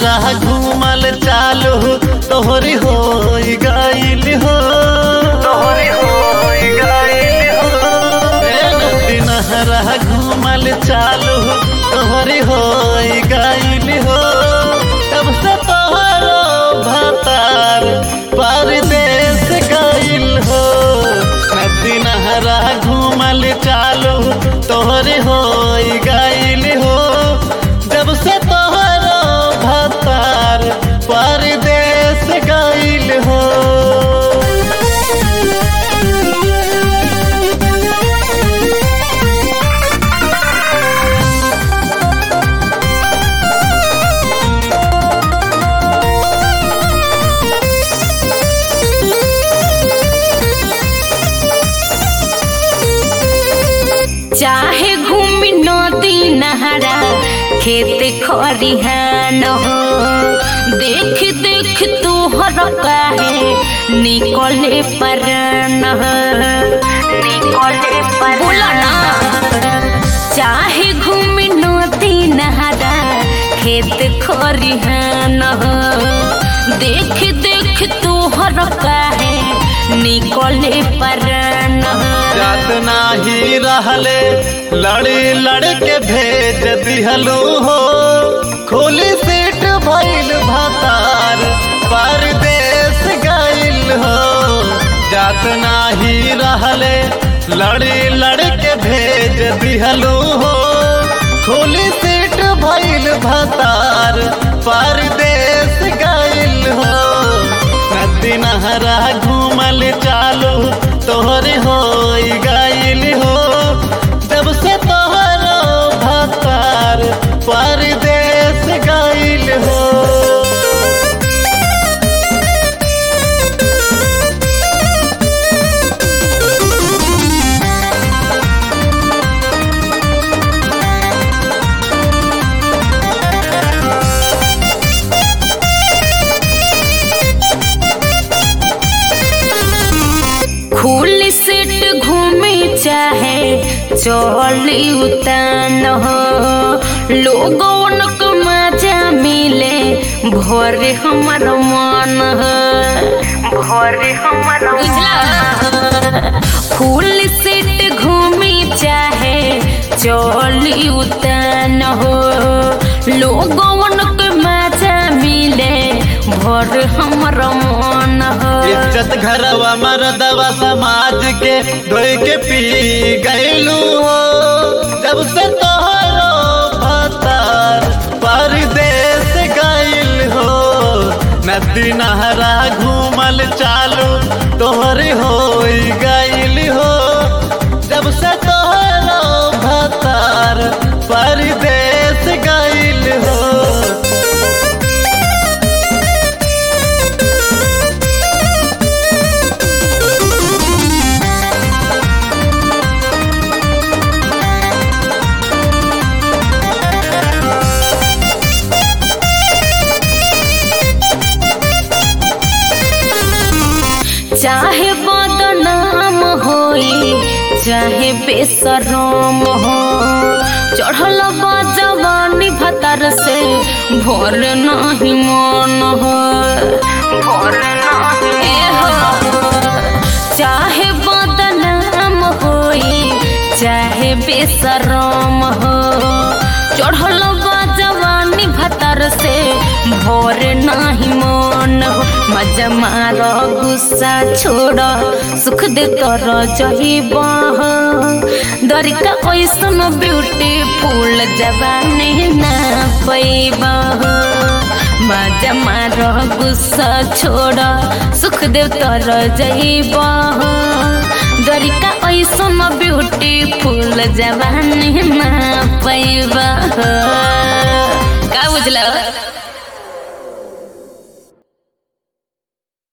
नहरा घूमल चालू तोहरी हो गईल हो तोहरी हो गईल हो नदी नहरा घूमल चालू तोहरी हो गईल हो तब से तोहरो भतार परदेश गईल हो नदी नहरा घूमल चालू तोहरी हो गईल हो जब से तोहरो भतार परदेश गईल हो चाहे घूमी नदी नहरा खेत खरिहान हो देख देख तोहर काहे निकले परन हो निकले पर बोला ना चाहे घूमी नदी नहरा खेत खरिहान हो देख देख तोहर काहे निकले परन हो जात नाही रहले लड़ी लड़ के भेज दिहलू हो खोली सीट भइल भतार परदेश गइल हो जात नाही रहले लड़ी लड़ के भेज दिहलू हो खोली सीट भइल भतार परदेश गइल हो नदी नहरा घूमल चालू तोहरे हो गइल हो जब से तोहरो भतार परदेश गइल हो खुल सीट घूमे चाहे चली उतान हो लोगन को मजा मिले भोरे हमर मन हो भोरे हमर बुझला खुल सीट घूमे चाहे चली उतान हो लोगन को मजा मिले भोर हमर मन हो इज्जत घरवा मरदवा समाज के धोई के पी गइलू हो जब से तोहरो भतार परदेश गइल हो नदी नहरा घूमल चालू तोहरी हो गइल हो जब से तोहरो भतार परदेश गइल हो चाहे बदनाम होई चाहे बेसरम हो चढ़ल बा जवानी भतर से भोर नहीं मन हो भोर नहीं हो चाहे बदनाम होई चाहे बेसरम हो चढ़ल बा जवानी भतर से भोर नहीं मन हो मजा मार गुस्सा छोड़ सुख दे तर जहिब दरिका ऐसन ब्यूटीफुल जवानी ना पैब मजा मार गुस्सा छोड़ सुख दे तर जहिब दरिका ऐसन ब्यूटीफुल जवानी ना पैब का बुझल